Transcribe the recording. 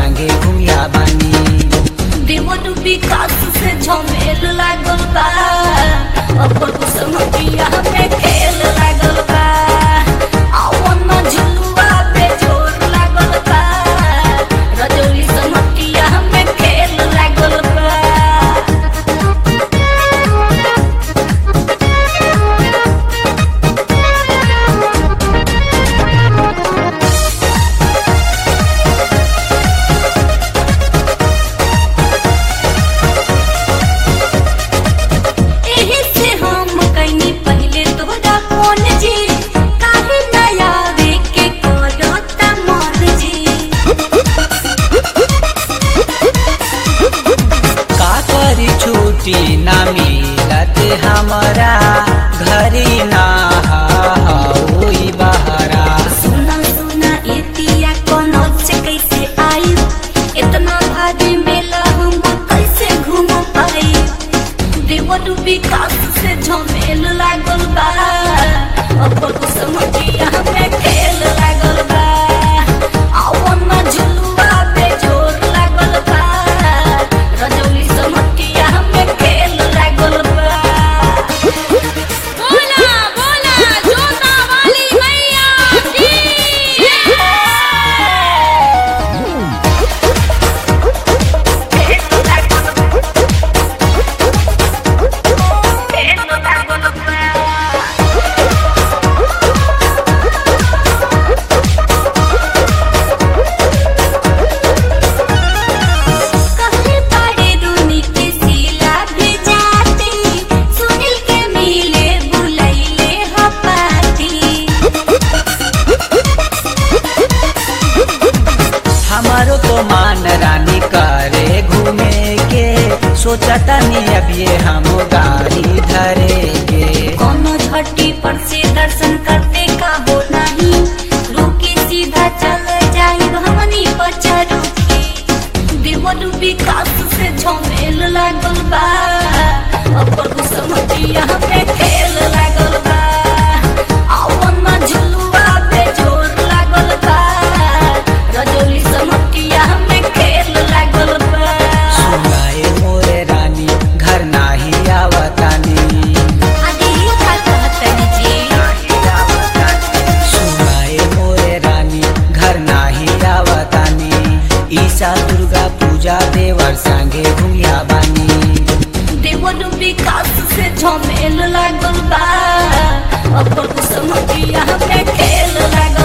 संगे घुमिया बानी देवन विकास से झमेल लागल बा अपन समटिया में खेल लागल बा आवन में झुलुआ पे जोर लागल बा रजौली समटिया में खेल लागल बा एही से हम कइनी पहिले तोहरा फोन जी काहे ना आवे के करता मन जी का करी छुट्टी ना मिलत हमारा घरी ना होई बहरा सुना सुना एतिया कोनो से कैसे आई इतना भारी मेला हम कैसे घूम पाई देवन विकास से झमेल लागल बा अपन समझिया में खेल लागल बा आवन में झुलुआ पे जोर लागल बा रजौली समझिया में खेल लागल बा बोला बोला जोता वाली मैया की कहले पाड़े रूनी के सिला भेजाती सुनील के मिले बुलैले हपाती हमारो तो मान रानी करे घूमे के सोचता नहीं अब ये हम गाड़ी धरेंगे कोनो झट्टी पर से दर्शन करते का हो नहीं रुकी सीधा चल जाई हमनी बचा रुकी देवन विकास से झमेल लागल बा अपन समझिया में खेल लागल बा आवन में झुलुआ पे जोर लागल बा रजौली समझिया में खेल लागल बा सुनाए मोरे रानी घर नाही आवतानी आगे ये का कहतनी जी सुनाए मोरे रानी घर नाही आवतानी ईसा दुर्गा पूजा देवर संगे घुमिया बानी देवन विकास से झमेल लागल बा अपन समझिया में खेल लागल